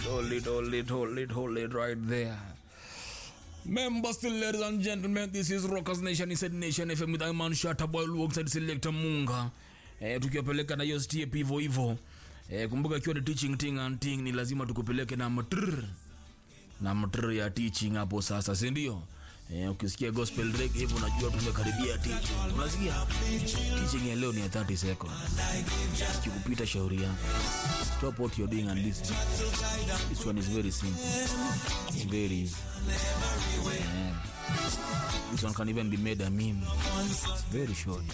it, hold it, hold it, hold it, hold it right there. Members, still, ladies and gentlemen, this is Rockers Nation, Inside Nation FM with Iman Shata Boy alongside Selector Munga. Eh, tukiwapeleka na hiyo step hivyo hivyo. Eh, kumbuka ikiwa ni teaching thing and thing ni lazima tukupeleke na mtrr na mtrr ya teaching hapo sasa, si ndio? Eh, ukisikia gospel reggae hivyo unajua tumekaribia teaching. Unasikia? Teaching ya leo ni ya 30 seconds. Sikikupita shauri yako. Stop what you're doing and listen. This one is very simple. It's very easy. Yeah. This one can even be made a meme. It's very short.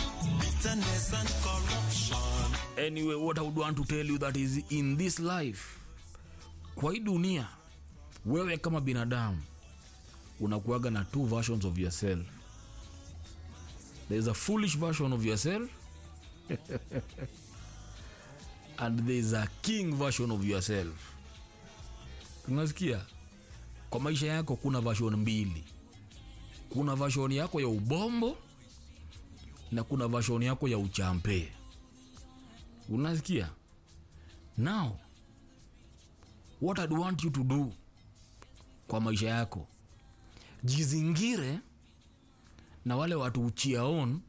Anyway, what I would want to tell you that is in this life, kwa hii dunia, wewe kama binadamu unakuaga na two versions of yourself. There is a foolish version of yourself and there is a king version of yourself. Unasikia? Kwa maisha yako kuna version mbili. Kuna version yako ya ubombo na kuna version yako ya uchampe. Unasikia? Now, what I'd want you to do kwa maisha yako, jizingire na wale watu uchia on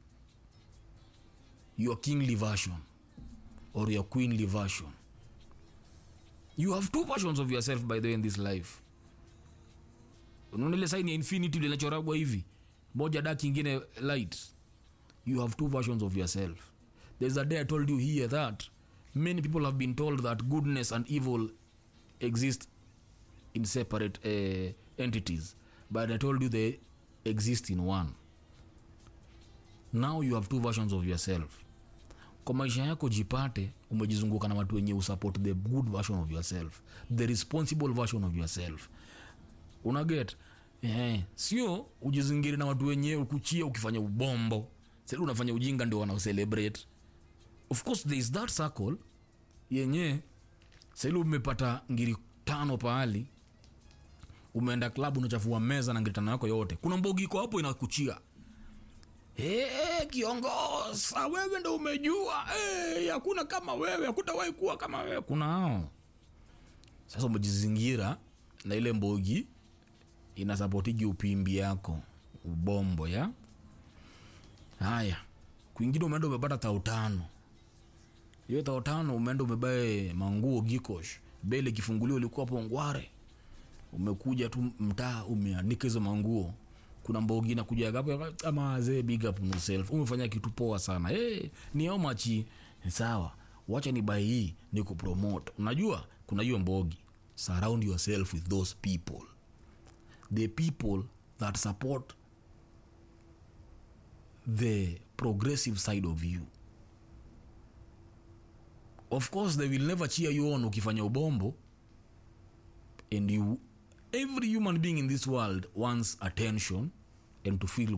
your kingly version or your queenly version. You have two versions of yourself by the way in this life. Unaona ile sign ya infinity ile inachoragwa hivi, moja dark ingine light. You have two versions of yourself. There's a day I told you here that many people have been told that goodness and evil exist in separate uh, entities, but I told you they exist in one. Now you have two versions of yourself. Kwa maisha yako jipate umejizunguka na watu wenye usupport the good version of yourself, the responsible version of yourself. Unaget? Eh, sio ujizingiri na watu wenye ukuchia ukifanya ubombo. Sasa unafanya ujinga ndio wana celebrate. Of course there is that circle yenye sasa umepata ngiri tano pahali umeenda club unachafua meza na ngiri tano yako yote. Kuna mbogi iko hapo inakuchia. Hey, kiongoza wewe ndo umejua hey, hakuna kama wewe hakutawahi kuwa kama wewe kuna hao sasa umejizingira na ile mbogi inasapotigi upimbi yako ubombo ya haya kwingine umeenda umepata tao tano hiyo tao tano umeenda umebae manguo gikosh bele kifunguliwa ulikuwa hapo ngware umekuja tu mtaa umeanika hizo manguo kuna mbogi nakuja hapo kama wazee big up yourself umefanya kitu poa sana hey, ni how much sawa wacha ni bai hii ni kupromote unajua kuna hiyo mbogi surround yourself with those people the people that support the progressive side of you of course they will never cheer you on ukifanya ubombo and you every human being in this world wants attention and to feel